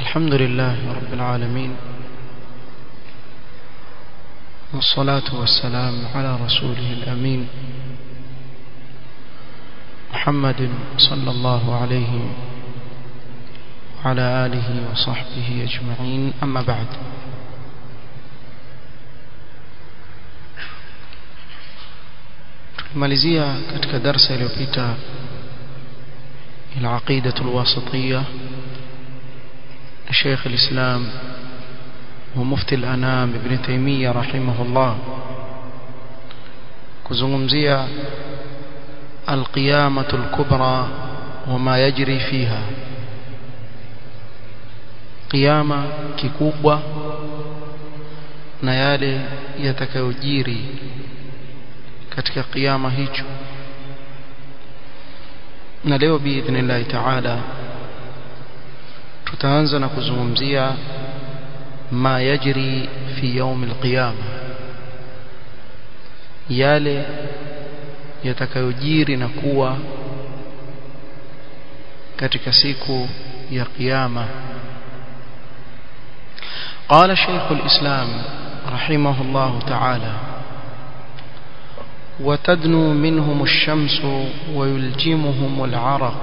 الحمد لله رب العالمين والصلاة والسلام على رسوله الأمين محمد صلى الله عليه وعلى آله وصحبه أجمعين أما بعد tulimalizia katika darsa iliyopita العقيدة الواسطية شيخ الإسلام ومفتي الأنام ابن تيمية رحمه الله كزمزية القيامة الكبرى وما يجري فيها قيامة ككوبة نيالي يتكوجيري katika kiyama hicho na leo biidhnillahi taala tutaanza na kuzungumzia ma yajri fi yaum alqiyama yale yatakayojiri na kuwa katika siku ya kiyama قال شيخ الإسلام رحمه الله تعالى وتدنو منهم الشمس ويلجمهم العرق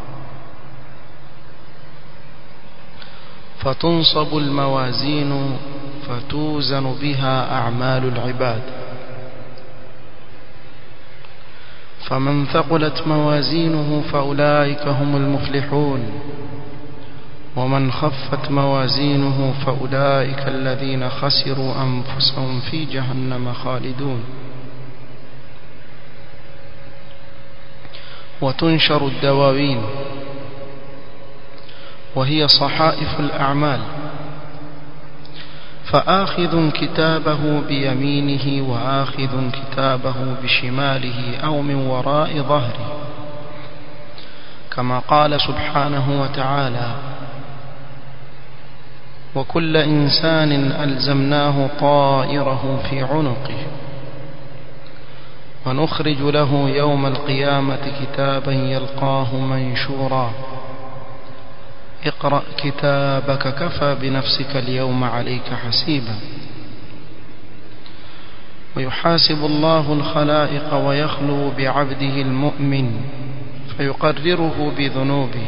فتنصب الموازين فتوزن بها أعمال العباد فمن ثقلت موازينه فأولئك هم المفلحون ومن خفت موازينه فأولئك الذين خسروا أنفسهم في جهنم خالدون وتنشر الدواوين وهي صحائف الأعمال فآخذ كتابه بيمينه وآخذ كتابه بشماله أو من وراء ظهره كما قال سبحانه وتعالى وكل إنسان ألزمناه طائره في عنقه ونخرج له يوم القيامة كتابا يلقاه منشورا اقرأ كتابك كفى بنفسك اليوم عليك حسيبا ويحاسب الله الخلائق ويخلو بعبده المؤمن فيقرره بذنوبه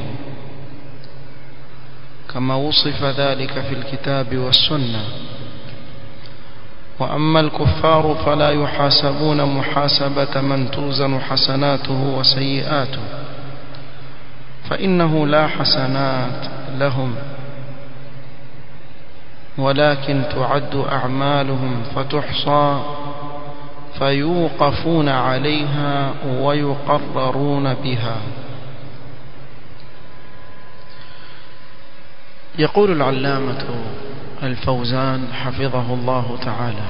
كما وصف ذلك في الكتاب والسنة وأما الكفار فلا يحاسبون محاسبة من توزن حسناته وسيئاته فإنه لا حسنات لهم ولكن تعد أعمالهم فتحصى فيوقفون عليها ويقررون بها يقول العلامة الفوزان حفظه الله تعالى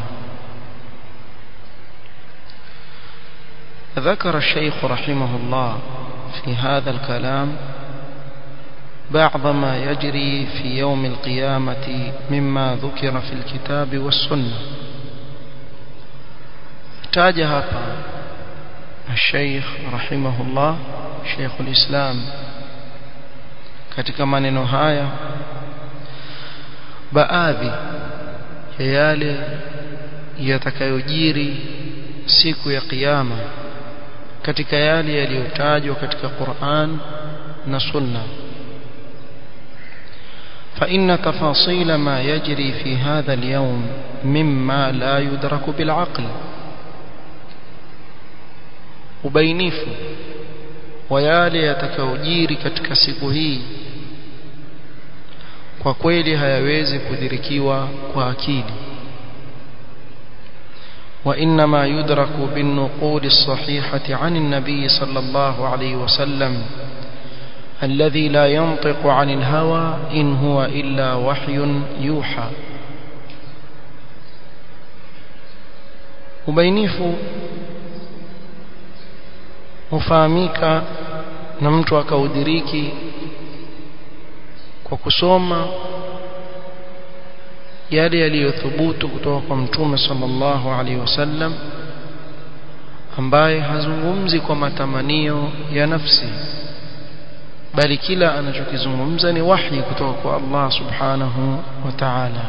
ذكر الشيخ رحمه الله في هذا الكلام بعض ما يجري في يوم القيامة مما ذكر في الكتاب والسنة تاج هapa الشيخ رحمه الله شيخ الإسلام katika maneno haya baadhi ya yale yatakayojiri siku ya kiyama katika yale yaliyotajwa katika Qur'an na Sunna فإن تفاصيل ما يجري في هذا اليوم مما لا يدرك بالعقل ubainifu wa yale yatakayojiri katika siku hii kwa kweli hayawezi kudhirikiwa kwa akili وإنما يدرك بالنقول الصحيحة عن النبي صلى الله عليه وسلم الذي لا ينطق عن الهوى إن هو إلا وحي يوحى ubainifu hufahamika na mtu akaudiriki kwa kusoma yale yaliyothubutu kutoka kwa mtume sallallahu alaihi wasallam ambaye hazungumzi kwa matamanio ya nafsi bali kila anachokizungumza ni wahi kutoka kwa Allah subhanahu wa ta'ala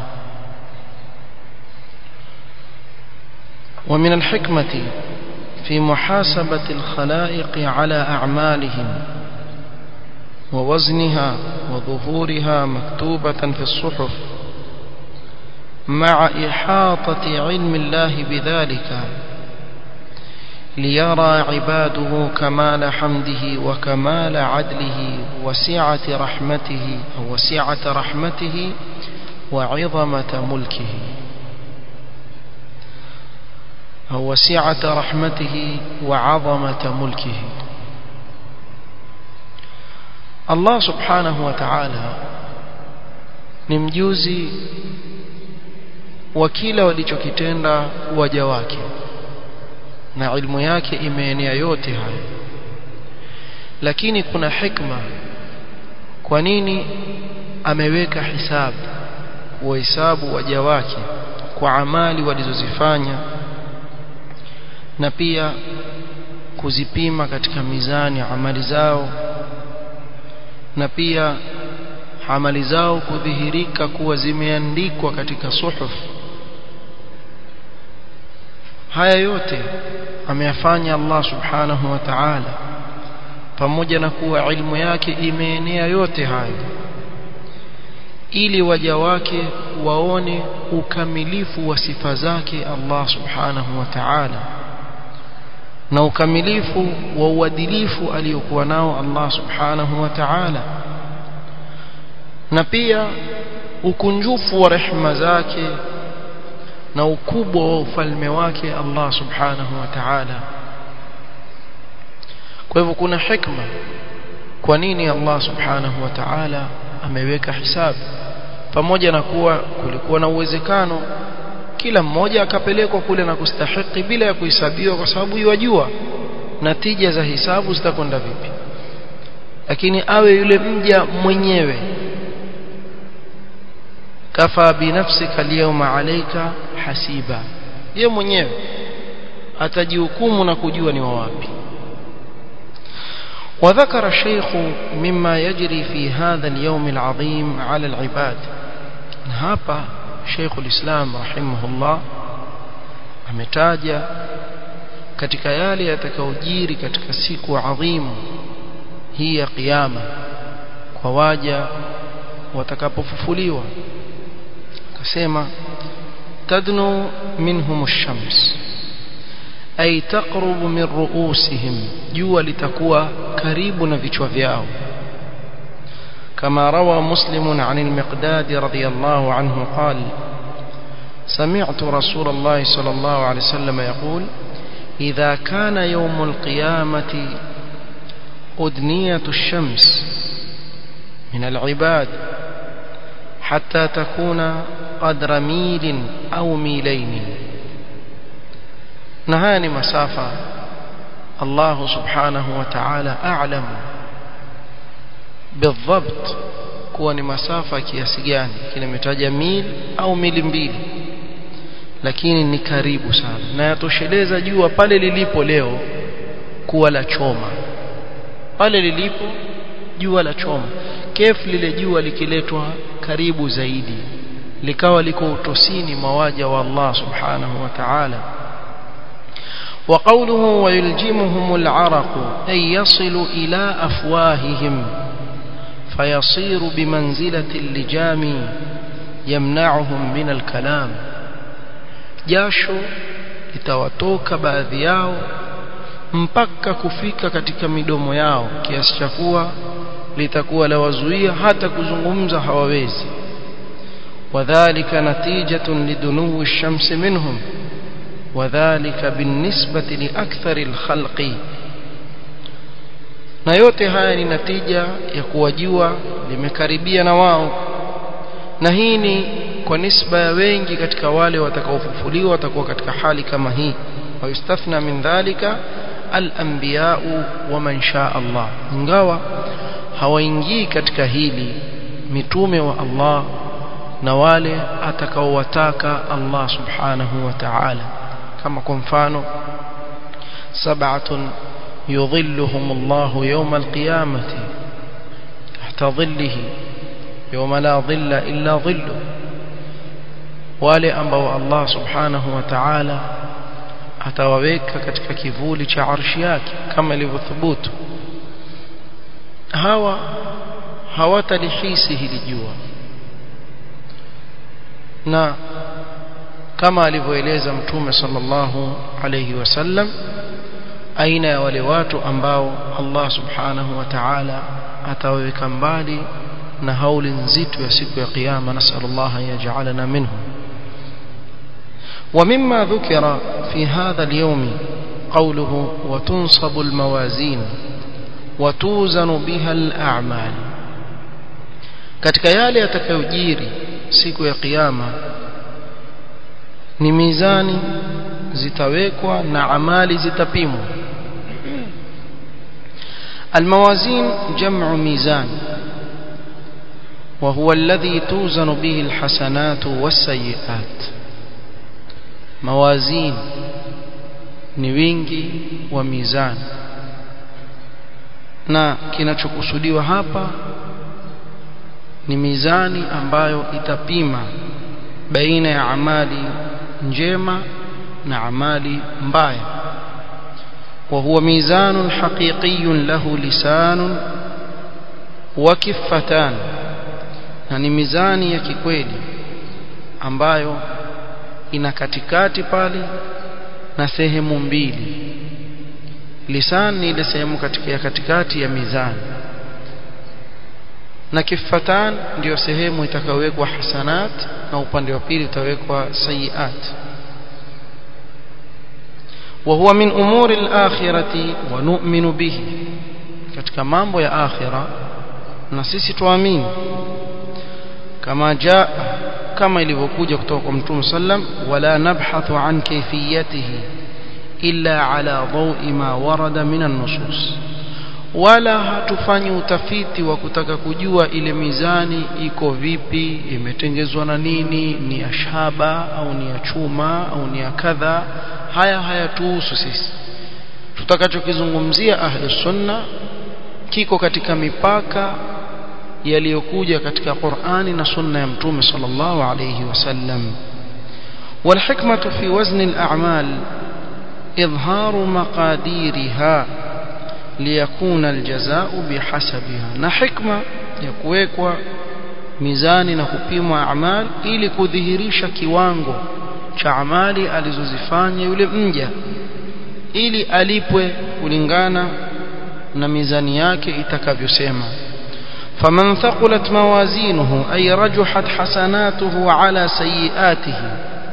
ومن الحكمة في محاسبة الخلائق على أعمالهم ووزنها وظهورها مكتوبة في الصحف مع إحاطة علم الله بذلك ليرى عباده كمال حمده وكمال عدله وسعة رحمته أو وسعة رحمته وعظمة ملكه أو وسعة رحمته وعظمة ملكه الله سبحانه وتعالى نمجوزي وكيلا walichokitenda waja wake na ilmu yake imeenea yote haya lakini kuna hikma kwa nini ameweka hisabu wahesabu waja wake kwa amali walizozifanya na pia kuzipima katika mizani amali zao na pia amali zao kudhihirika kuwa zimeandikwa katika suhuf haya yote ameyafanya Allah subhanahu wa ta'ala pamoja na kuwa ilmu yake imeenea yote hayo ili waja wake waone ukamilifu wa sifa zake Allah subhanahu wa ta'ala na ukamilifu wa uadilifu aliyokuwa nao Allah subhanahu wa ta'ala na pia ukunjufu wa rehema zake na ukubwa wa ufalme wake Allah subhanahu wa ta'ala kwa hivyo kuna hikma kwa nini Allah subhanahu wa ta'ala ameweka hisabu pamoja na kuwa kulikuwa na uwezekano kila mmoja akapelekwa kule na kustahiki bila ya kuhesabiwa kwa sababu yajua natija za hisabu zitakwenda vipi lakini awe yule mja mwenyewe kafa binafsika alyawma alayka hasiba yeye mwenyewe atajihukumu na kujua ni wapi وذكر الشيخ مما يجري في هذا اليوم العظيم على العباد hapa Sheikh ulislam rahimahullah ametaja katika yale yatakayojiri katika siku adhimu hii ya kiyama kwa waja watakapofufuliwa akasema tadnu minhum ash-shams ay taqrubu min ru'usihim jua litakuwa karibu na vichwa vyao كما روى مسلم عن المقداد رضي الله عنه قال سمعت رسول الله صلى الله عليه وسلم يقول إذا كان يوم القيامة أدنية الشمس من العباد حتى تكون قدر ميل أو ميلين نهاني مسافة الله سبحانه وتعالى أعلم بالضبط kuwa ni masafa kiasi gani kinametaja mil au mili mbili lakini ni karibu sana na yatosheleza jua pale lilipo leo kuwa la choma pale lilipo jua la choma kef lile jua likiletwa karibu zaidi likawa liko utosini mawaja wa Allah subhanahu wa ta'ala وقوله ويلجمهم العرق أي يصل إلى أفواههم فيصير بمنزلة اللجام يمنعهم من الكلام jasho litawatoka baadhi yao mpaka kufika katika midomo yao kiasi cha kuwa litakuwa la wazuia hata kuzungumza hawawezi wadhālika natijatun lidunuwi ash-shamsi minhum wadhālika binisbati liakthari al-khalqi na yote haya ni natija ya kuwa jua limekaribia na wao na hii ni kwa nisba ya wengi katika wale watakaofufuliwa watakuwa katika hali kama hii wayustathna min dhalika al-anbiya'u wa man shaa Allah ingawa hawaingii katika hili mitume wa Allah na wale atakaowataka Allah subhanahu wa ta'ala kama kwa mfano sab'atun yudhilluhum Allah yawm al-qiyamati tahta dhillihi yawma la dhilla illa dhillu wale ambao Allah subhanahu wa ta'ala atawaweka katika kivuli cha arshi yake kama ilivyothubutu hawa hawatalihisi hili jua na kama alivyoeleza mtume sallallahu alayhi wasallam aina ya wale watu ambao Allah subhanahu wa ta'ala atawaweka mbali na hauli nzito ya siku ya kiyama nasallallahu an yaj'alana minhum ومما ذكر في هذا اليوم قوله وتنصب الموازين وتوزن بها الأعمال katika yale yatakayojiri siku ya kiyama ni mizani zitawekwa na amali zitapimwa الموازين جمع ميزان وهو الذي توزن به الحسنات والسيئات موازين ni wingi wa mizani na kinachokusudiwa hapa ni mizani ambayo itapima baina ya amali njema na amali mbaya وهو ميزان حقيقي له لسان وكفتان يعني ميزاني ya kikweli ambayo ina katikati pale na sehemu mbili lisan ni ile sehemu katika ya katikati ya mizani na kifatan ndio sehemu itakayowekwa hasanat na upande wa pili utawekwa sayiat وهو من أمور الآخرة ونؤمن به katika mambo ya akhira na sisi tuamini kama jaa kama ilivyokuja kutoka kwa Mtume sallam wala nabhathu an kayfiyatihi illa ala dawi ma warada min an-nusus wala hatufanyi utafiti wa kutaka kujua ile mizani iko vipi imetengezwa na nini ni ya shaba au ni ya chuma au ni ya kadha haya hayatuhusu sisi tutakachokizungumzia ahli sunna kiko katika mipaka yaliyokuja katika Qur'ani na sunna ya mtume sallallahu alayhi wasallam والحكمة في وزن الأعمال إظهار مقاديرها ليكون الجزاء بحسبها na hikma ya kuwekwa mizani na kupimwa amal ili kudhihirisha kiwango cha amali alizozifanya yule mja ili alipwe kulingana na mizani yake itakavyosema faman thaqulat mawazinuhu ay rajuhat hasanatuhu ala sayiatihi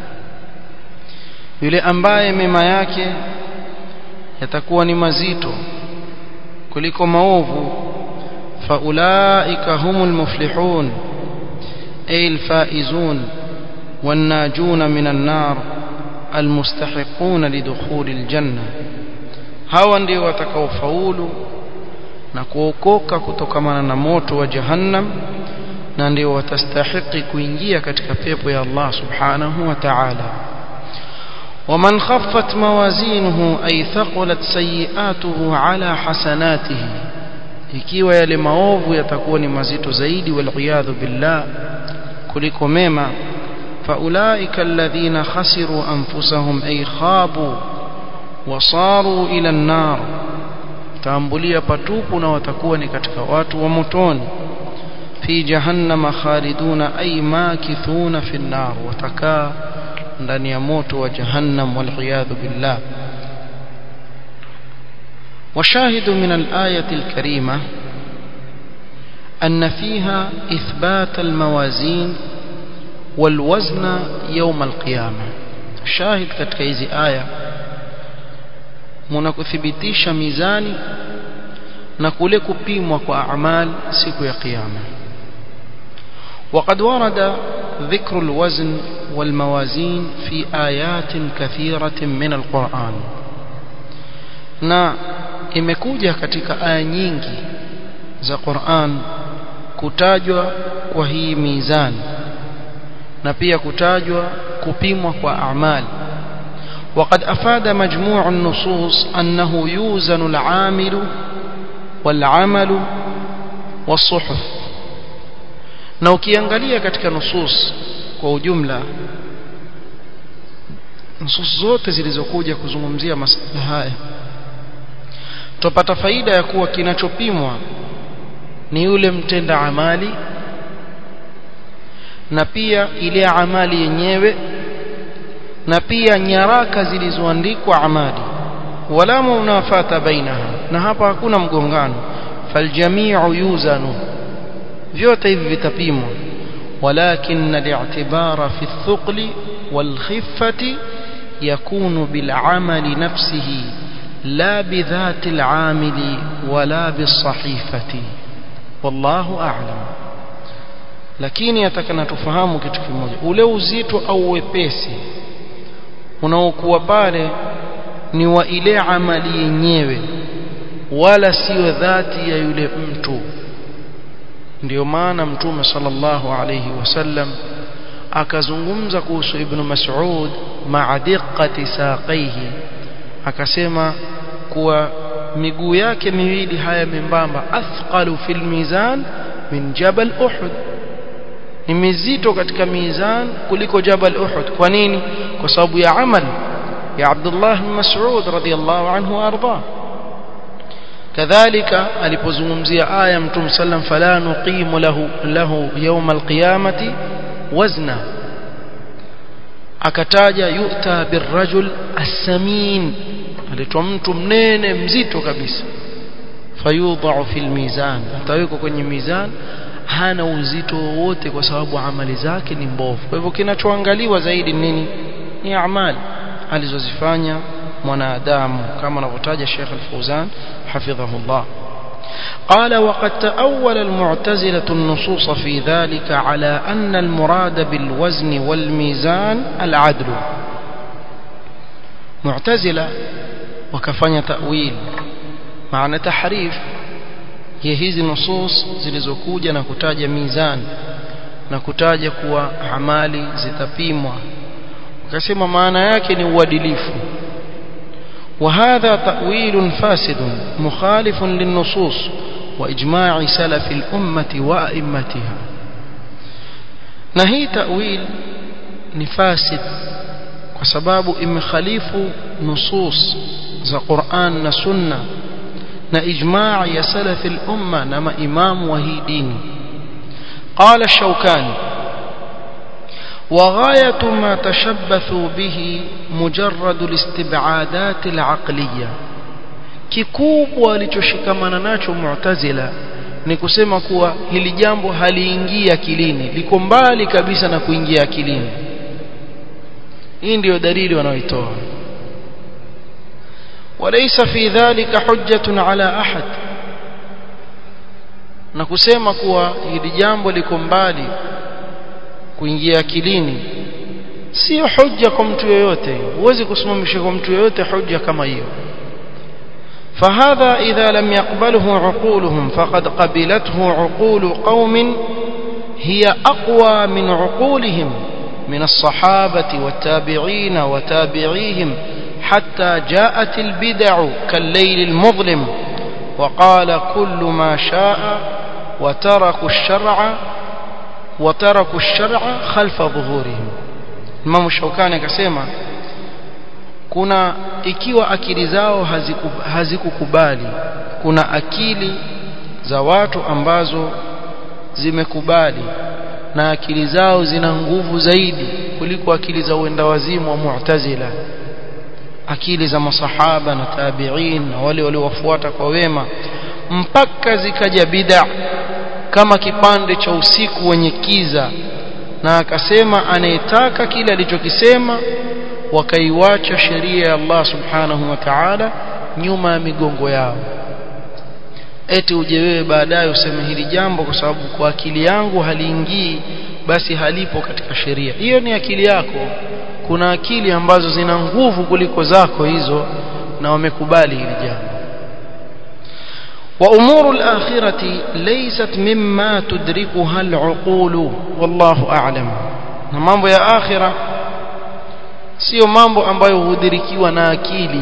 yule ambaye mema yake yatakuwa ni mazito kuliko maovu faulaika humul muflihun ay alfaizun والناجون من النار المستحقون لدخول الجنة hawa ndio watakaofaulu na kuokoka kutokamana na moto wa jahannam na ndio watastahiki kuingia katika pepo ya Allah subhanahu wa ta'ala ومن خفت موازينه أي ثقلت سيئاته على حسناته ikiwa yale maovu yatakuwa ni mazito zaidi wal billah kuliko mema فأولئك الذين خسروا أنفسهم أي خابوا وصاروا إلى النار تامبليا patupu na watakuwa ni katika watu wa motoni fi jahannama khaliduna ay makithuna fi an-nar watakaa ndani ya moto wa jahannam wal billah وشاهد من الآية الكريمة أن فيها إثبات الموازين والوزن يوم القيامة شاهد katika hizi aya mnakuthibitisha mizani na kule kupimwa kwa amali siku ya kiyama وقد ورد ذكر الوزن والموازين في آيات كثيرة من القرآن na imekuja katika aya nyingi za Qur'an kutajwa kwa hii mizani na pia kutajwa kupimwa kwa amali وقد أفاد مجموع النصوص أنه يوزن العامل والعمل والصحف na ukiangalia katika nusus kwa ujumla nusus zote zilizokuja kuzungumzia masuala haya tupata faida ya kuwa kinachopimwa ni yule mtenda amali na pia ile amali yenyewe na pia nyaraka zilizoandikwa amali wala munafata bainaha na hapa hakuna mgongano faljamiu yuzanu vyote hivi vitapimwa ولكن الاعتبار في الثقل والخفة يكون بالعمل نفسه لا بذات العامل ولا بالصحيفة والله أعلم lakini atakana tufahamu kitu kimoja ule uzito au wepesi unaokuwa pale ni wa ile amali yenyewe wala sio dhati ya yule mtu ndio maana mtume sallallahu alayhi wasallam akazungumza kuhusu ibn Mas'ud ma'a diqqati saqaihi akasema kuwa miguu yake miwili haya membamba athqalu fil mizan min jabal uhud ni mizito katika mizan kuliko jabal uhud kwa nini kwa sababu ya amal ya Abdullah bin Mas'ud radiyallahu anhu arda kadhalika alipozungumzia aya mtume sallam fala nuqimu lahu lahu yawm alqiyamati wazna akataja yu'ta birrajul as-samin aletwa mtu mnene mzito kabisa fayudha'u fil mizan atawekwa kwenye mizan hana uzito wowote kwa sababu amali zake ni mbovu kwa hivyo kinachoangaliwa zaidi nini ni amali alizozifanya mwanadamu kama anavyotaja Sheikh Al-Fauzan hafidhahullah قال وقد تأول المعتزلة النصوص في ذلك على أن المراد بالوزن والميزان العدل معتزلة وكفن تأويل معنى تحريف ya hizi nusus zilizokuja na kutaja mizani na kutaja kuwa amali zitapimwa ukasema maana yake ni uadilifu وهذا تأويل فاسد مخالف للنصوص وإجماع سلف الأمة وأئمتها نهي تأويل نفاسد وسباب إمخاليف نصوص ذا قرآن نسنة na ijmaa ya salaf al-umma na maimamu wa hii dini qala ash-shawkani وغاية ما تشبثوا به مجرد الاستبعادات العقلية kikubwa alichoshikamana nacho mu'tazila ni kusema kuwa hili jambo haliingia akilini liko mbali kabisa na kuingia akilini hii ndiyo dalili wanaoitoa وليس في ذلك حجة على أحد na kusema kuwa hili jambo liko mbali kuingia akilini sio hujja kwa mtu yoyote huwezi kusimamisha kwa mtu yoyote hujja kama hiyo فهذا إذا لم يقبله عقولهم فقد قبلته عقول قوم هي أقوى من عقولهم من الصحابة والتابعين وتابعيهم حتى جاءت البدع كالليل المظلم وقال كل ما شاء وتركوا الشرع وتركوا الشرع خلف ظهورهم Imam Shaukani akasema kuna ikiwa akili zao hazikukubali kuna akili za watu ambazo zimekubali na akili zao zina nguvu zaidi kuliko akili za uenda wazimu wa Mu'tazila akili za masahaba na tabi'in na wale waliowafuata kwa wema mpaka zikaja bid'a kama kipande cha usiku wenye kiza na akasema anayetaka kile alichokisema wakaiwacha sheria ya Allah subhanahu wa ta'ala nyuma ya migongo yao eti uje wewe baadaye useme hili jambo kwa sababu kwa akili yangu haliingii basi halipo katika sheria hiyo ni akili yako kuna akili ambazo zina nguvu kuliko zako hizo na wamekubali hili jambo وأمور الآخرة ليست مما تدركها العقول والله أعلم mambo ya akhira sio mambo ambayo hudhirikiwa na akili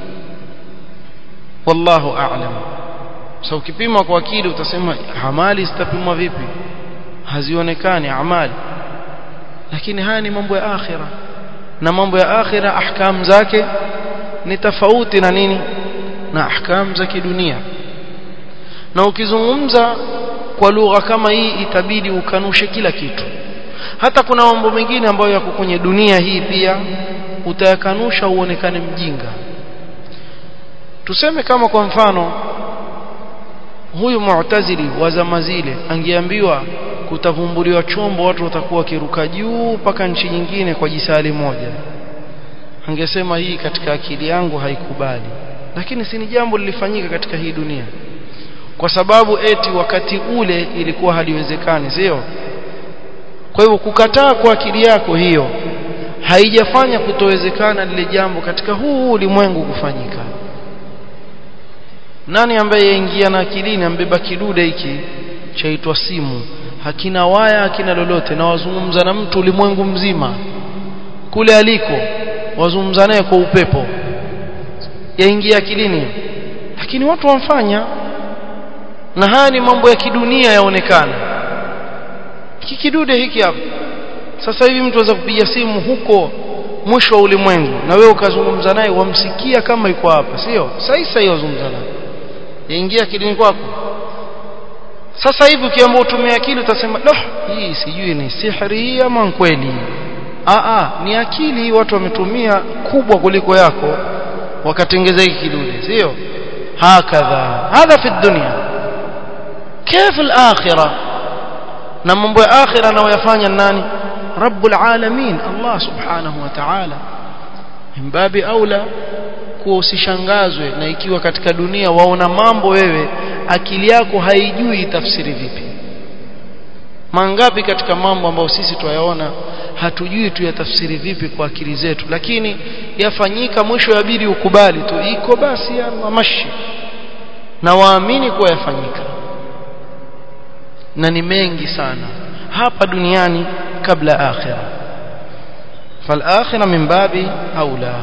wallahu a'lam so ukipima kwa akili utasema amali zitapimwa vipi hazionekani amali lakini haya ni mambo ya akhira na mambo ya akhira ahkam zake ni tofauti na nini na ahkam za kidunia na ukizungumza kwa lugha kama hii itabidi ukanushe kila kitu hata kuna mambo mengine ambayo yako kwenye dunia hii pia utayakanusha uonekane mjinga tuseme kama kwa mfano huyu mu'tazili wa zama zile angeambiwa kutavumbuliwa chombo watu watakuwa wakiruka juu mpaka nchi nyingine kwa jisali moja angesema hii katika akili yangu haikubali lakini si ni jambo lilifanyika katika hii dunia kwa sababu eti wakati ule ilikuwa haliwezekani sio kwa hivyo kukataa kwa akili yako hiyo haijafanya kutowezekana lile jambo katika huu ulimwengu kufanyika nani ambaye yaingia na akilini ambeba kidude hiki chaitwa simu hakina waya hakina lolote na wazungumza na mtu ulimwengu mzima kule aliko wazungumza naye kwa upepo yaingia akilini lakini watu wamfanya na haya ni mambo ya kidunia yaonekana hiki kidude hiki hapa sasa hivi mtu aweza kupiga simu huko mwisho wa ulimwengu na wewe ukazungumza naye wamsikia kama yuko hapa sio sasa sasa wazungumza naye yaingia akilini kwako sasa hivi ukiamua utumie akili utasema doh hii sijui ni sihri ama kweli a a ni akili watu wametumia kubwa kuliko yako wakatengeza hiki kidude sio hakadha hadha fi dunya كيف الآخرة na mambo ya akhira anayoyafanya nani rabbul alamin Allah subhanahu wa ta'ala mbabi aula kuwa usishangazwe na ikiwa katika dunia waona mambo wewe akili yako haijui tafsiri vipi mangapi katika mambo ambayo sisi tuyaona hatujui tuyatafsiri vipi kwa akili zetu lakini yafanyika mwisho yabidi ukubali tu iko basi ya mashi na waamini kuwa yafanyika na ni mengi sana hapa duniani kabla akhira فالآخرة من باب أولى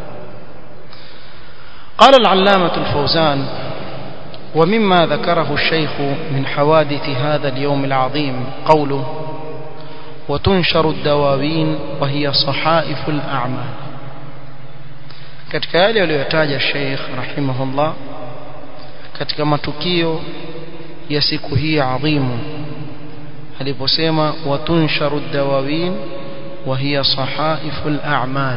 قال العلامة الفوزان ومما ذكره الشيخ من حوادث هذا اليوم العظيم قوله وتنشر الدواوين وهي صحائف الأعمال katika yale aliyotaja Sheikh rahimahullah katika matukio ya siku hii adhimu aliposema watunsharu dawawin وهي صحائف الأعمال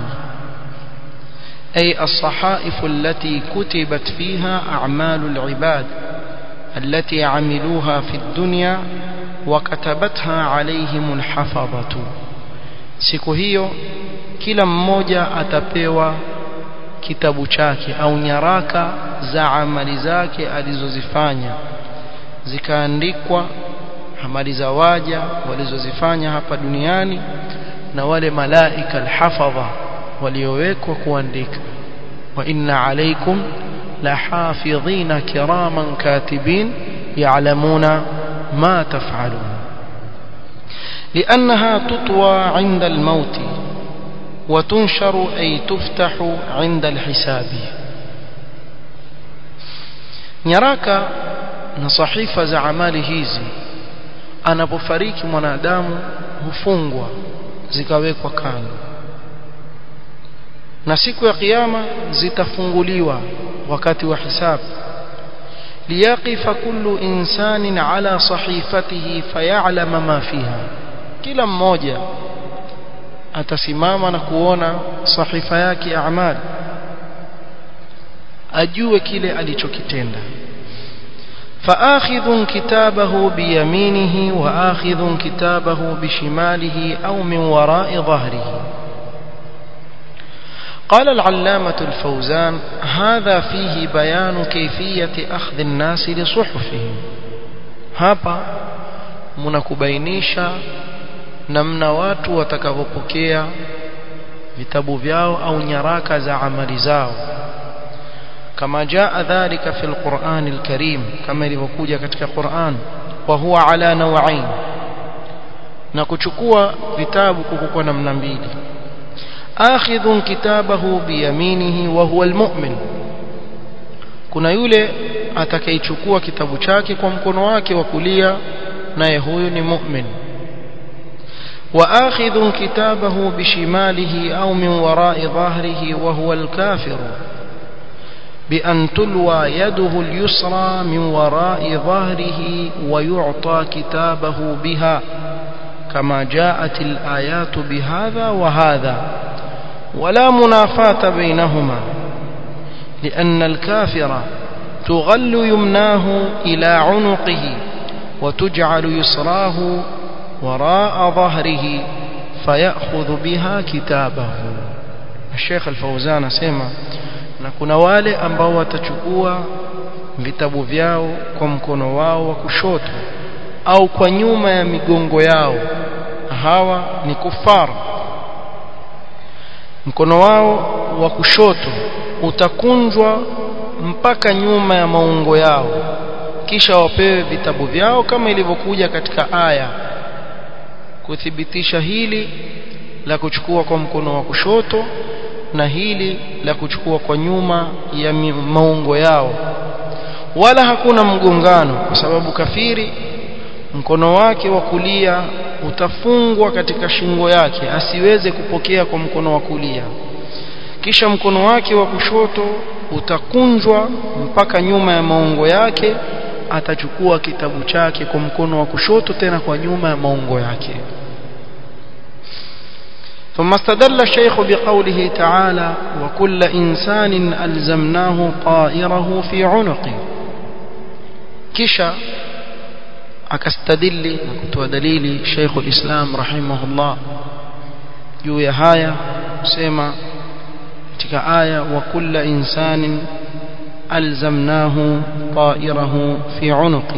أي الصحائف التي كتبت فيها أعمال العباد التي عملوها في الدنيا وكتبتها عليهم الحفظة siku hiyo kila mmoja atapewa kitabu chake au nyaraka za amali zake alizozifanya zikaandikwa amali za waja walizozifanya hapa duniani na wale malaika alhafadha waliowekwa kuandika wa inna alaykum lahafidhina kiraman katibin ya'lamuna ma taf'alun لأنها تطوى عند الموت وتنشر أي تفتح عند الحساب nyaraka na sahifa za amali hizi anapofariki mwanadamu hufungwa zikawekwa kando na siku ya kiyama zitafunguliwa wakati wa hisabu liyaqifa kullu insanin ala sahifatihi fayalama ma fiha kila mmoja atasimama na kuona sahifa yake ya amali ajue kile alichokitenda فآخذ كتابه بيمينه وآخذ كتابه بشماله أو من وراء ظهره قال العلامة الفوزان هذا فيه بيان كيفية أخذ الناس لصحفهم hapa mnakubainisha namna watu watakavyopokea vitabu vyao au nyaraka za amali zao كما جاء ذلك في القرآن الكريم كما ilivyokuja katika Qur'an wa huwa ala nawain na kuchukua vitabu kuko namna mbili akhidhun kitabahu biyaminihi wa huwa almu'min kuna yule atakayechukua kitabu chake kwa mkono wake wa kulia naye huyu ni mu'min وآخذ كتابه بشماله أو من وراء ظهره وهو الكافر بأن تلوى يده اليسرى من وراء ظهره ويعطى كتابه بها كما جاءت الآيات بهذا وهذا ولا منافاة بينهما لأن الكافر تغل يمناه إلى عنقه وتجعل يسراه وراء ظهره فيأخذ بها كتابه الشيخ الفوزان سيما na kuna wale ambao watachukua vitabu vyao kwa mkono wao wa kushoto au kwa nyuma ya migongo yao hawa ni kufar mkono wao wa kushoto utakunjwa mpaka nyuma ya maungo yao kisha wapewe vitabu vyao kama ilivyokuja katika aya kuthibitisha hili la kuchukua kwa mkono wa kushoto na hili la kuchukua kwa nyuma ya maungo yao wala hakuna mgongano kwa sababu kafiri mkono wake wa kulia utafungwa katika shingo yake asiweze kupokea kwa mkono wa kulia kisha mkono wake wa kushoto utakunjwa mpaka nyuma ya maungo yake atachukua kitabu chake kwa mkono wa kushoto tena kwa nyuma ya maungo yake ثم استدل الشيخ بقوله تعالى وكل إنسان ألزمناه طائره في عنقه كشا akastadili na kutoa dalili Sheikh ulislam rahimahullah juu ya haya kusema katika aya wa kulla insanin alzamnahu ta'irahu fi unuqi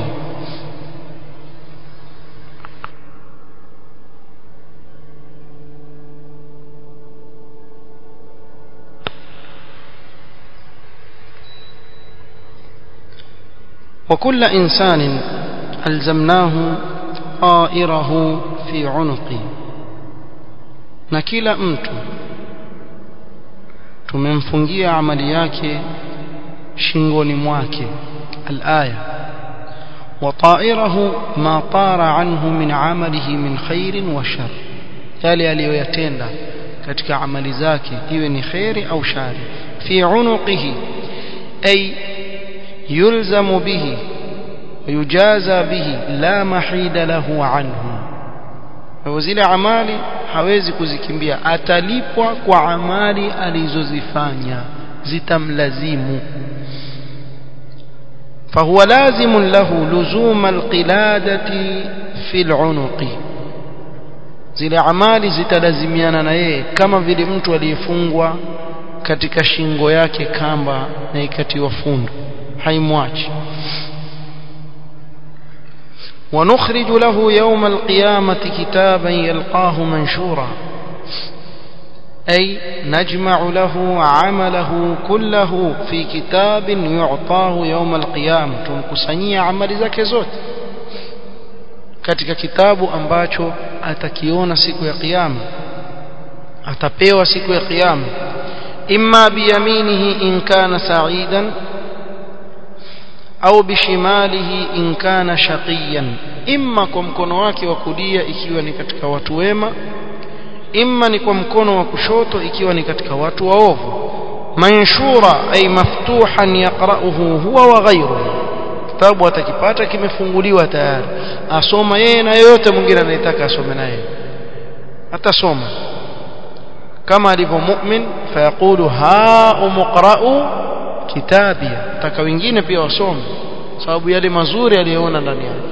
وكل إنسان ألزمناه طائره في عنقه na kila mtu tumemfungia amali yake shingoni mwake alaya wa ta'irahu ma tara anhu min amalihi min khairin wa shar yale aliyoyatenda katika amali zake iwe ni khairi au shari fi unuqihi ay yulzamu bihi ويجازى به لا محيد له عنه zile amali hawezi kuzikimbia atalipwa kwa amali alizozifanya zitamlazimu فهو لازم له لزوم القلادة في العنق zile amali zitalazimiana na yeye kama vile mtu aliyefungwa katika shingo yake kamba na ikatiwa fundo haimwachi ونخرج له يوم القيامة كتابا يلقاه منشورا أي نجمع له عمله كله في كتاب يعطاه يوم القيامة تمكسنية عمل zake zote katika kitabu ambacho atakiona siku ya kiyama atapewa siku ya kiyama imma biyaminihi in kana sa'idan au bishimalihi in kana shaqiyan imma kwa mkono wake wa kulia ikiwa ni katika watu wema imma ni kwa mkono wa kushoto ikiwa ni katika watu waovu manshura ay maftuhan yaqra'uhu huwa wa ghayruhu kitabu atakipata kimefunguliwa tayari asoma yeye na yote mwingine anayetaka asome naye atasoma kama alivyo mu'min fayaqulu ha umqra'u kitabia taka wengine pia wasome sababu yale mazuri aliyoona ndani yake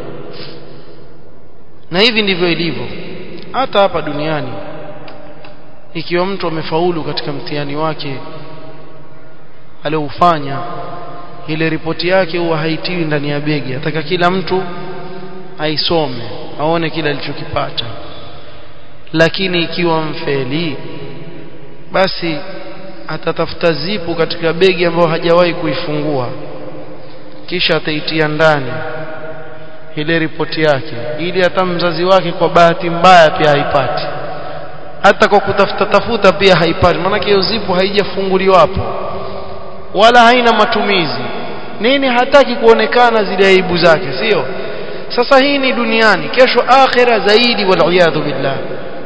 na hivi ndivyo ilivyo hata hapa duniani ikiwa mtu amefaulu katika mtihani wake aliofanya ile ripoti yake huwa haitiwi ndani ya begi ataka kila mtu aisome aone kile alichokipata lakini ikiwa mfeli basi atatafuta zipu katika begi ambayo hajawahi kuifungua kisha ataitia ndani ile ripoti yake ili hata mzazi wake kwa bahati mbaya pia haipati hata kwa kutafuta tafuta pia haipati maana hiyo zipu haijafunguliwa hapo wala haina matumizi nini hataki kuonekana zile aibu zake sio sasa hii ni duniani kesho akhira zaidi wal billah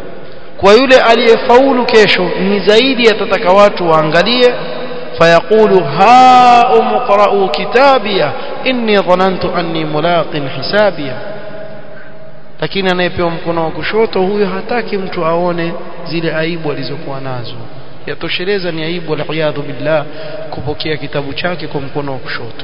kwa yule aliyefaulu kesho ni zaidi atataka watu waangalie fayaqulu ha umqra'u kitabia inni dhanantu anni mulaqin hisabia lakini anayepewa mkono wa kushoto huyo hataki mtu aone zile aibu alizokuwa nazo yatosheleza ni aibu waliyadhu billah kupokea kitabu chake kwa mkono wa kushoto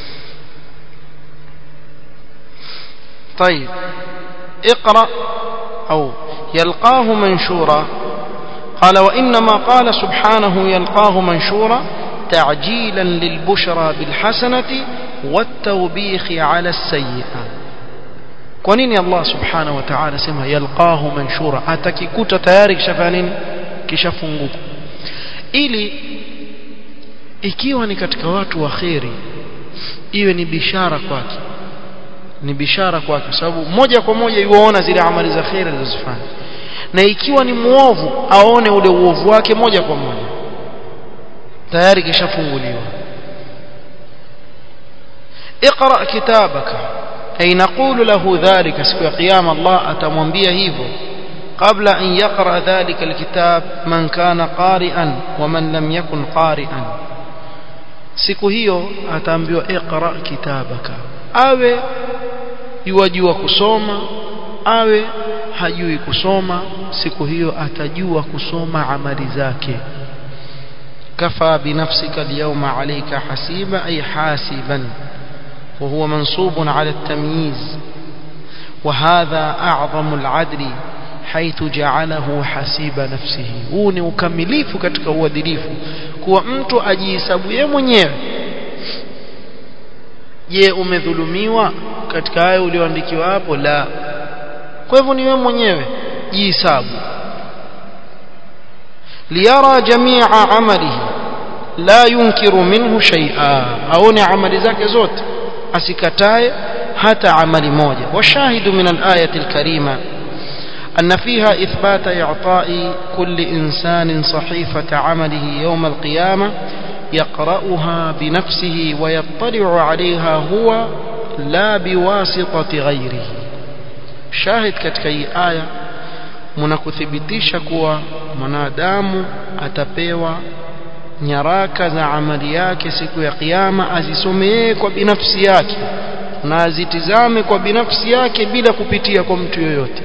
طيب اقرأ أو يلقاه منشورا قال وإنما قال سبحانه يلقاه منشورا تعجيلا للبشرى بالحسنة والتوبيخ على السيئة kwa nini Allah subhanahu wa ta'ala sema yalqahu manshura atakikuta tayari kishafanya nini kishafunguka ili ikiwa ni katika watu wa kheri iwe ni bishara kwake ni bishara kwake kwa sababu moja kwa moja yuona zile amali za kheri alizozifanya na ikiwa ni muovu aone ule uovu wake moja kwa moja tayari kishafunguliwa اقرا كتابك أي نقول له ذلك siku ya kiyama Allah atamwambia hivyo kabla an yaqra dhalika alkitab man kana qari'an wa man lam yakun qari'an siku hiyo ataambiwa iqra kitabaka awe yuwajua kusoma awe hajui kusoma siku hiyo atajua kusoma amali zake kafa binafsika alyawma alayka hasiba ay hasiban وهو منصوب على التمييز وهذا أعظم العدل حيث جعله حسيب نفسه huu ni ukamilifu katika uadilifu kuwa mtu ajihesabu yeye mwenyewe je umedhulumiwa katika hayo ulioandikiwa hapo la kwa hivyo ni wewe mwenyewe jihesabu liyara jamia amalihi la yunkiru minhu shay'a aone amali zake zote asikatae hata amali moja washahidu min al-ayati al-karima أن فيها إثبات إعطاء كل إنسان صحيفة عمله يوم القيامة يقرأها بنفسه ويطلع عليها هو لا بواسطة غيره شاهد كتكي آية mnakuthibitisha kuwa mwanadamu atapewa nyaraka za amali yake siku ya kiyama azisomee kwa binafsi yake na azitizame kwa binafsi yake bila kupitia kwa mtu yoyote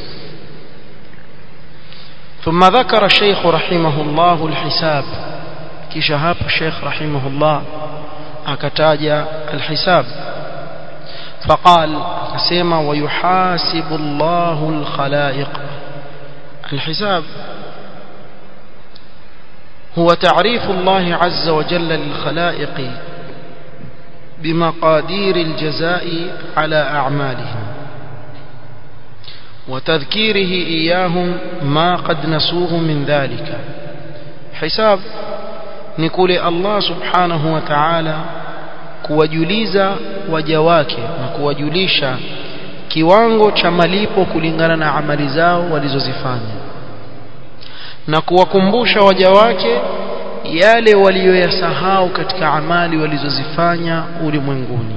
ثم ذكر الشيخ رحمه الله الحساب كشهاب الشيخ رحمه الله أكتاج الحساب فقال كسيما ويحاسب الله الخلائق الحساب هو تعريف الله عز وجل للخلائق بمقادير الجزاء على أعمالهم وتذكيره إياهم ما قد نسوه من ذلك حساب نقول الله سبحانه وتعالى kuwajuliza waja wake na kuwajulisha kiwango cha malipo kulingana na amali zao walizozifanya na kuwakumbusha waja wake yale waliyoyasahau katika amali walizozifanya ulimwenguni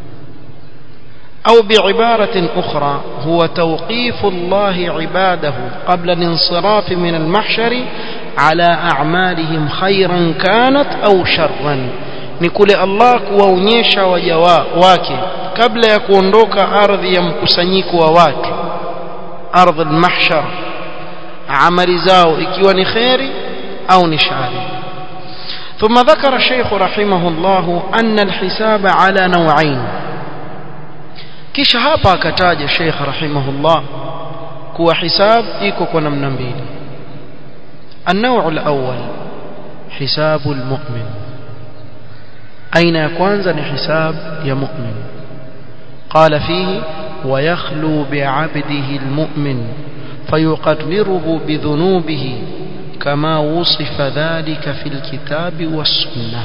أو بعبارة أخرى هو توقيف الله عباده قبل الانصراف من المحشر على أعمالهم خيرا كانت أو شرا نقول الله kuwaonyesha waja wake kabla ya kuondoka ardhi ya mkusanyiko wa watu ardhi al-mahshar amali zao ikiwa ni khairi au ni shari ثم ذكر الشيخ رحمه الله أن الحساب على نوعين kisha hapa akataja Sheikh rahimahullah kuwa hisab iko kwa namna mbili النوع الأول حساب المؤمن أين يكون ni حساب يا مؤمن قال فيه ويخلو بعبده المؤمن فيقرره بذنوبه كما وصف ذلك في الكتاب والسنة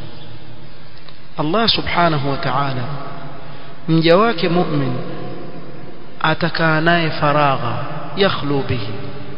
الله سبحانه وتعالى mja wake mu'min atakaa naye faragha yakhlu bihi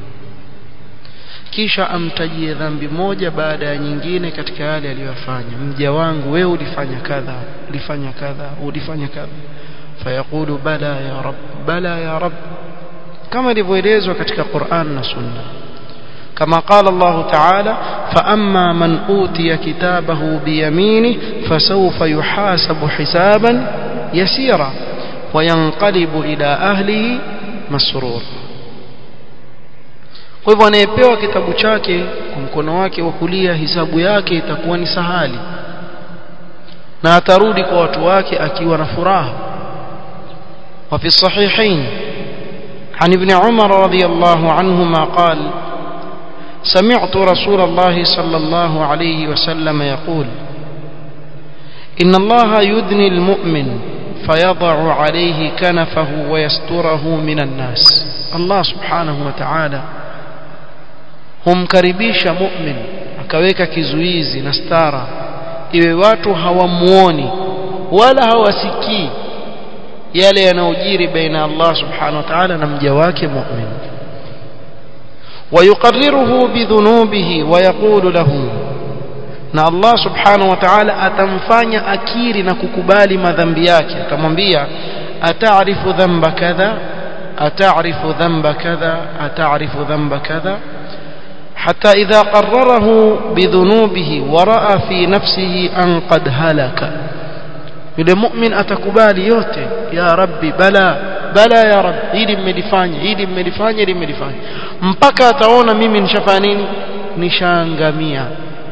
kisha amtajie dhambi moja baada ya nyingine katika yale aliyofanya mja wangu wewe ulifanya kadha ulifanya kadha ulifanya kadha fayaqulu bala ya rab bala ya rab kama ilivyoelezwa katika Qur'an na Sunna كما قال الله تعالى فأما من أوتي كتابه بيمينه فسوف يحاسب حسابا يسيرا وينقلب إلى أهله مسرور kwa hivyo anayepewa kitabu chake kwa mkono wake wa kulia hisabu yake itakuwa ni sahali na atarudi kwa watu wake akiwa na furaha wa fi sahihain عن ابن عمر رضي الله عنهما قال سمعت رسول الله صلى الله عليه وسلم يقول إن الله يدني المؤمن فيضع عليه كنفه ويستره من الناس الله سبحانه وتعالى humkaribisha mu'min akaweka kizuizi na stara iwe watu hawamuoni wala hawasikii yale yanayojiri baina Allah subhanahu wa ta'ala na mja wake mu'min ويقرره بذنوبه ويقول له na Allah subhanahu wa ta'ala atamfanya akiri na kukubali madhambi yake atamwambia ataarifu dhanba kadha ataarifu dhanba kadha ataarifu dhanba kadha حتى إذا قرره بذنوبه ورأى في نفسه أن قد هلك yule mu'min atakubali yote ya rabbi bala bala ya rabbi hili mmelifanya hili mmelifanya hili mmelifanya mpaka ataona mimi nishafanya nini nishaangamia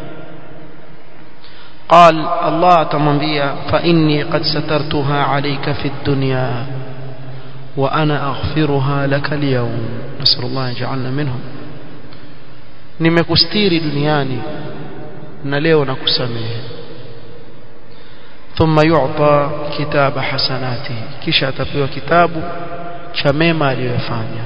قال الله تمنبيا فإني قد سترتها عليك في الدنيا وأنا أغفرها لك اليوم نسأل الله يجعلنا منهم nimekustiri duniani na leo nakusamehe thumma yu'ta kitaba hasanatihi kisha atapewa kitabu cha mema aliyofanya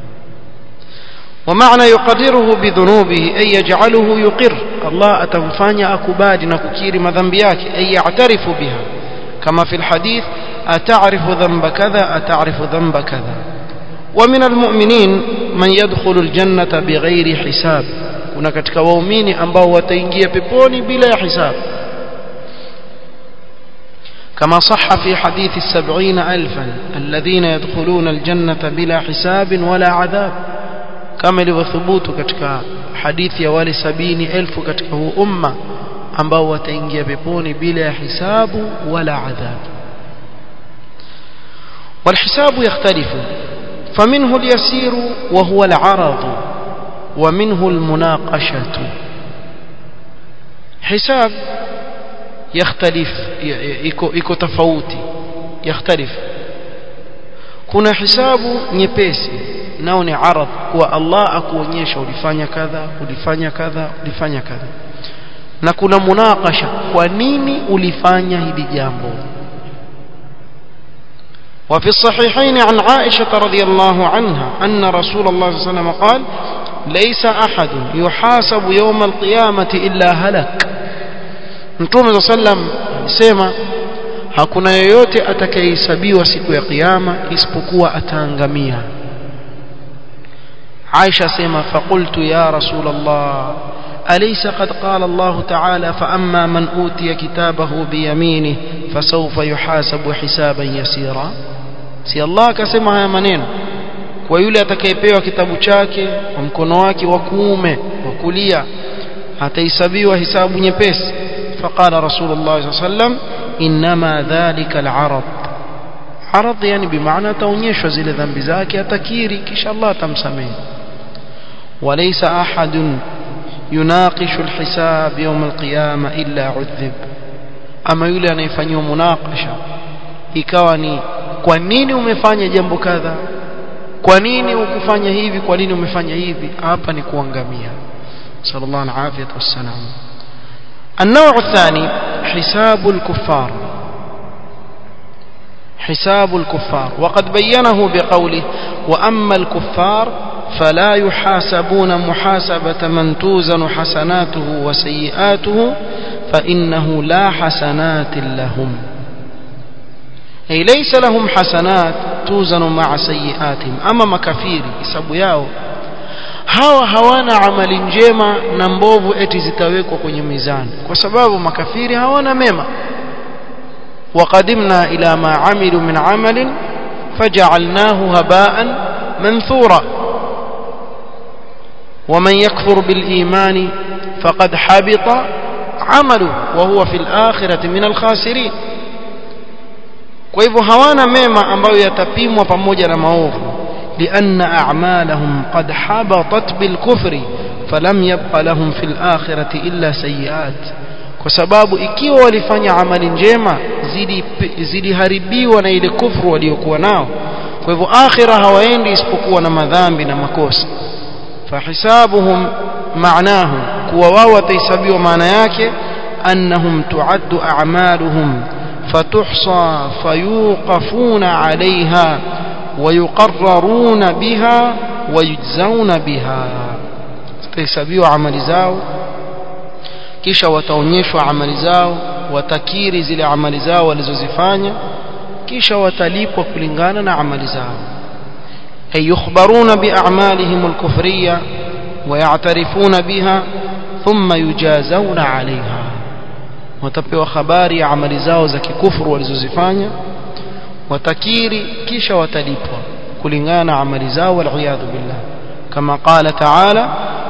ومعنى يقدره بذنوبه أي يجعله يقر الله أتنفاني أكباد نككير مذنبياك أي يعترف بها كما في الحديث أتعرف ذنب كذا أتعرف ذنب كذا ومن المؤمنين من يدخل الجنة بغير حساب kuna katika waumini ambao wataingia peponi bila ya hisabu كما صح في حديث السبعين ألفا الذين يدخلون الجنة بلا حساب ولا عذاب كما لوثبوت كتك حديث يوالي سبين ألف كتك هو أمة ambao wataingia peponi bila ya hisabu wala adhab والحساب يختلف فمنه اليسير وهو العرض ومنه المناقشة حساب يختلف iko tofauti يختلف kuna hisabu nyepesi nao ni arad kwa Allah akuonyesha ulifanya kadha ulifanya kadha ulifanya kadha na kuna munakasha kwa nini ulifanya hili jambo وفي الصحيحين عن عائشة رضي الله عنها أن رسول الله صلى الله عليه وسلم قال ليس أحد يحاسب يوم القيامة إلا هلك Mtume sallam alisema hakuna yeyote atakayehesabiwa siku ya kiyama isipokuwa ataangamia. Aisha sema faqultu ya Rasul Allah أليس قد قال الله تعالى فأما من أوتي كتابه بيمينه فسوف يحاسب حسابا يسيرا si Allah akasema haya maneno kwa yule atakayepewa kitabu chake kwa mkono wake wa kuume wa kulia atahesabiwa hisabu nyepesi فقال رسول الله صلى الله عليه وسلم إنما ذلك العرض عرض يعني بمعنى تونيشwa zile dhambi zake atakiri kisha Allah atamsamehe وليس أحد يناقش الحساب يوم القيامة إلا عذب أما yule anayefanyiwa munakasha ikawa ni kwa nini umefanya jambo kadha kwa nini ukufanya hivi kwa nini umefanya hivi hapa ni kuangamia sallallahu alaihi wasallam النوع الثاني حساب الكفار حساب الكفار وقد بينه بقوله وأما الكفار فلا يحاسبون محاسبة من توزن حسناته وسيئاته فإنه لا حسنات لهم أي ليس لهم حسنات توزن مع سيئاتهم أما مكافير isabu yao hawa hawana amali njema na mbovu eti zitawekwa kwenye mizani kwa sababu makafiri hawana mema وقدمنا إلى ما عملوا من عمل فجعلناه هباء منثورا ومن يكفر بالإيمان فقد حبط عمله وهو في الآخرة من الخاسرين kwa hivyo hawana mema ambayo yatapimwa pamoja na maovu lianna a'malahum qad habatat bilkufri falam yabqa lahum fil akhirati illa sayiat kwa sababu ikiwa walifanya amali njema ziliharibiwa na ile kufru waliokuwa nao kwa hivyo akhira hawaendi isipokuwa na madhambi na makosa fahisabuhum maanahu kuwa wao watahesabiwa maana yake annahum tuaddu a'maluhum فتحصى فيوقفون عليها ويقررون بها ويجزون بها تحسبوا عمل zao kisha wataonyeshwa amali zao watakiri zile amali zao walizozifanya kisha watalipwa kulingana na amali zao ay yukhbaruna bi a'malihim al-kufriyya wa ya'tarifuna biha thumma yujazawna 'alayha watapewa habari ya amali zao za kikufuru walizozifanya watakiri kisha watalipwa kulingana na amali zao waliyadhu billah kama qala ta'ala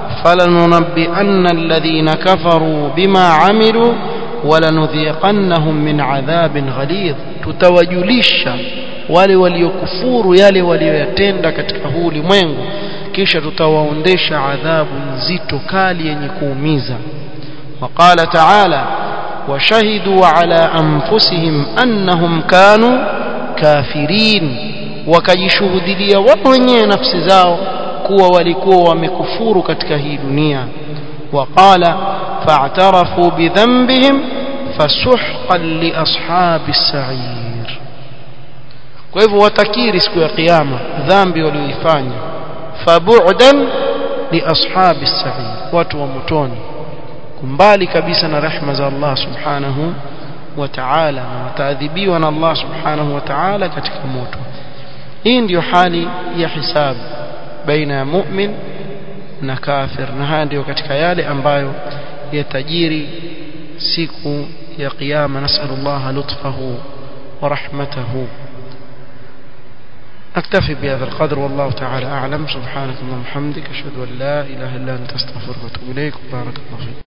فلننبئن الذين كفروا بما عملوا ولنذيقنهم من عذاب غليظ tutawajulisha wale waliokufuru yale walioyatenda katika huu ulimwengu kisha tutawaondesha adhabu nzito kali yenye kuumiza وقال تعالى وشهدوا على أنفسهم أنهم كانوا كافرين wakajishuhudilia wao wenyewe nafsi zao kuwa walikuwa wamekufuru katika hii dunia waqala fa'tarafu bidhanbihim fasuhqan li ashabi sa'ir kwa hivyo watakiri siku ya kiyama dhambi walioifanya fabu'dan li ashabi sa'ir watu wa motoni kumbali kabisa na rehma za Allah subhanahu wa ta'ala na wataadhibiwa na Allah subhanahu wa ta'ala katika moto hii ndiyo hali ya hisabu baina ya mu'min na kafir na haya ndiyo katika yale ambayo yatajiri siku ya kiyama nasallallahu lutfahu wa rahmatahu نكتفي بهذا القدر والله تعالى أعلم سبحانك اللهم وبحمدك أشهد أن لا إله إلا أنت أستغفرك وأتوب إليك بارك الله فيك